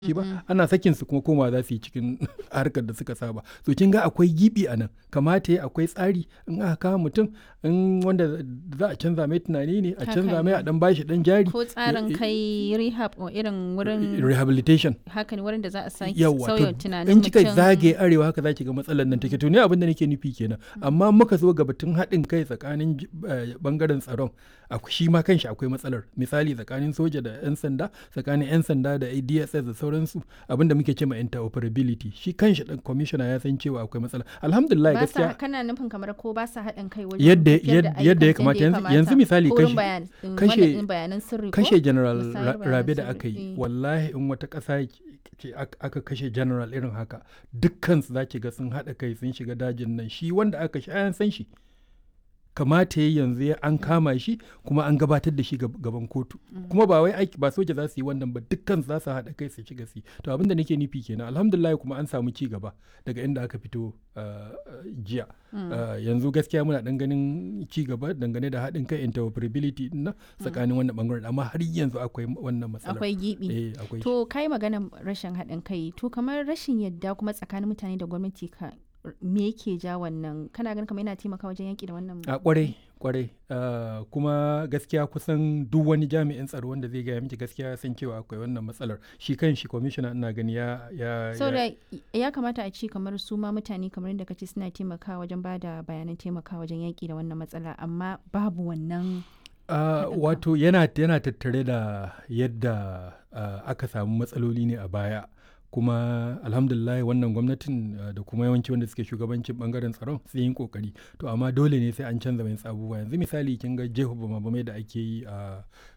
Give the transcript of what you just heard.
shi ba ana sakin su kuma koma za su yi cikin harkar da suka saba so kin ga akwai gibi a nan kamata ya akwai tsari in aka kawo mutum in wanda za a canza mai tunani ne a canza mai a dan bashi dan jari ko tsarin kai rehab o irin wurin rehabilitation haka ne wurin da za a sake yawa sauya to tunanin in kika mutum. zage arewa haka zaki ga matsalar nan take to ne abin da nake nufi kenan amma muka zo ga batun haɗin kai tsakanin j- eh, bangaren tsaron ak- shi ma kanshi akwai matsalar misali tsakanin soja da 'yan sanda tsakanin 'yan sanda da DSS da sauransu abin da muke ce ma interoperability shi kanshi dan commissioner ya san cewa akwai matsala alhamdulillah ba sa gaskiya kana nufin kamar ko ba sa haɗin kai wajen Yadda- tafiyar da yad- yadda ya ayyukan kamata. Yanzu- yanzu misali ko wurin kashe- bayan- in kashe- wannan ɗin bayanan sirri ko? kashe general Musayar Ra- bayanan rabe da sirri, aka yi eh. wallahi in wata ƙasa ce ak- aka kashe general irin haka dukkan su za ki ga sun haɗa kai sun shiga dajin nan shi wanda aka shi an san shi kamata ya yanzu ya an kama shi kuma an gabatar da shi gab- gaban kotu kuma ba wai aiki ba soja za su yi wannan ba dukkan su za su haɗa kai su shiga su yi to abin da nake nufi kenan alhamdulillah kuma an samu ci gaba daga inda aka fito uh, uh, jiya Uh, yanzu gaskiya muna dan ganin ci gaba dangane da haɗin kai interoperability din nan tsakanin wannan bangaren amma har yanzu akwai wannan matsalar akwai gibi eh akwai shi. to kai magana rashin haɗin kai to kamar rashin yadda kuma tsakanin mutane da gwamnati ka me yake ja wannan kana ganin kamar yana taimaka wajen yaƙi da wannan a kwarai kwarai uh, kuma gaskiya kusan duk wani jami'in tsaro wanda zai gaya miki gaskiya ya san cewa akwai wannan matsalar shi kan shi kwamishina ina gani ya ya, so ya da ya kamata a ce kamar su ma mutane kamar yadda kace suna taimakawa wajen ba da bayanan taimakawa wajen yaƙi da wannan matsala amma babu wannan Uh, haɗin kan. wato yana, yana tattare da yadda uh, aka samu matsaloli ne a baya kuma alhamdulillah wannan gwamnatin uh, da kuma yawanci wanda suke shugabancin bangaren tsaron sun yi kokari to amma dole ne sai an canza mai abubuwa yanzu misali kin ga jeho bama da ake yi a